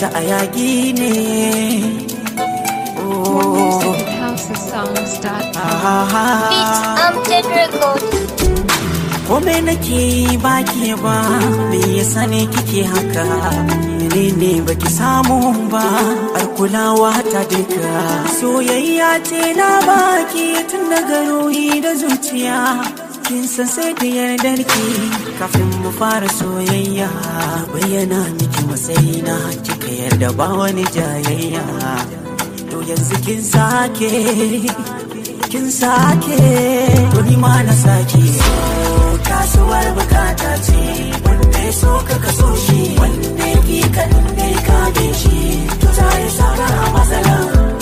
ta a yaƙi ne oh, HouseSongs.com. ah, Beats Amted Record. Kome nake baki ba me yasa ne kike haka menene baki samu ba har kulawa ta duka soyayya ce na baki tun daga ruhi da zuciya kin san sai da yardar ki kafin mu fara soyayya bayyana miki matsayina kika yarda ba wani jayayya to yanzu kin sake kin sake to ni ma na sake kasuwar bukata ce wanda ya so ka kaso shi wanda ya ki ka inda ya kame shi to za ya saka a matsala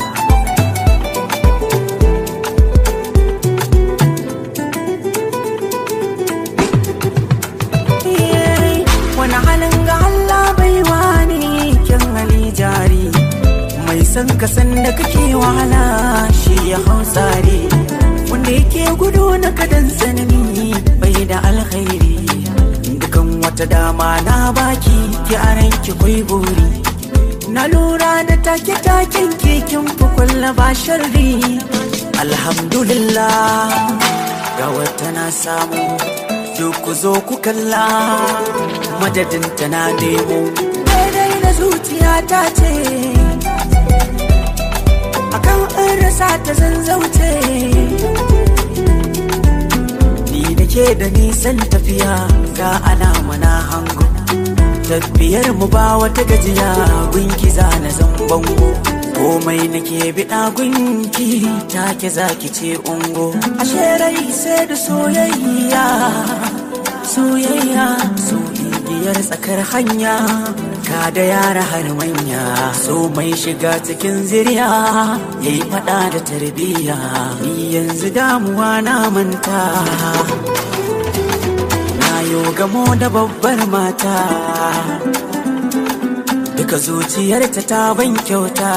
Yeah, wani halin ga Allah bai wani kyan hali jari mai san ka san da kake wahala shi ya hau tsari wanda yake gudu na kadan tsanani bai da alkhairi dukan wata dama na baki ki aran ki kwai buri na lura da take taken keken kukulla ba sharri alhamdulillah ga wata na samu duk ku zo ku kalla madadin ta na nemo daidai na zuciya ta ce akan an rasa ta zanzauce ni da ke da nisan tafiya ga alama na hango tafiyar mu ba wata gajiya gunki za na zan bango komai nake biɗa gunki take zaki ce ungo ashe rai sai da soyayya soyayya so igiyar tsakar hanya ka da yara har manya so mai shiga cikin ziriya yayi fada da tarbiyya ni yanzu damuwa na manta na yo gamo da babbar mata duka zuciyarta ta ban kyauta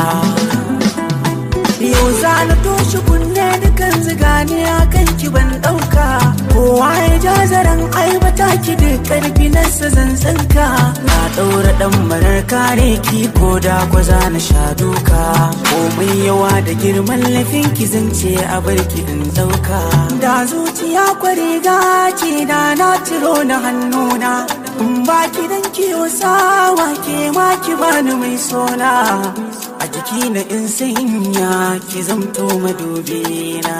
yau za na toshe kunne dukan zigani a kan ki ban ɗauka kowa ya ja zaren aibata ki da karfi na zanzanka na ɗaura ɗan marar kare ki ko da gwaza na sha duka komai yawa da girman laifin ki zance a barki in ɗauka da zuciya kwariga ce da na ciro na hannuna in ba ki dan kiyo sawa ke ma ki bani mai sona a jiki na in sanya ki zamto madubina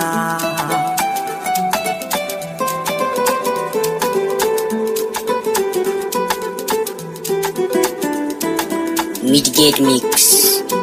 Midgate Mix.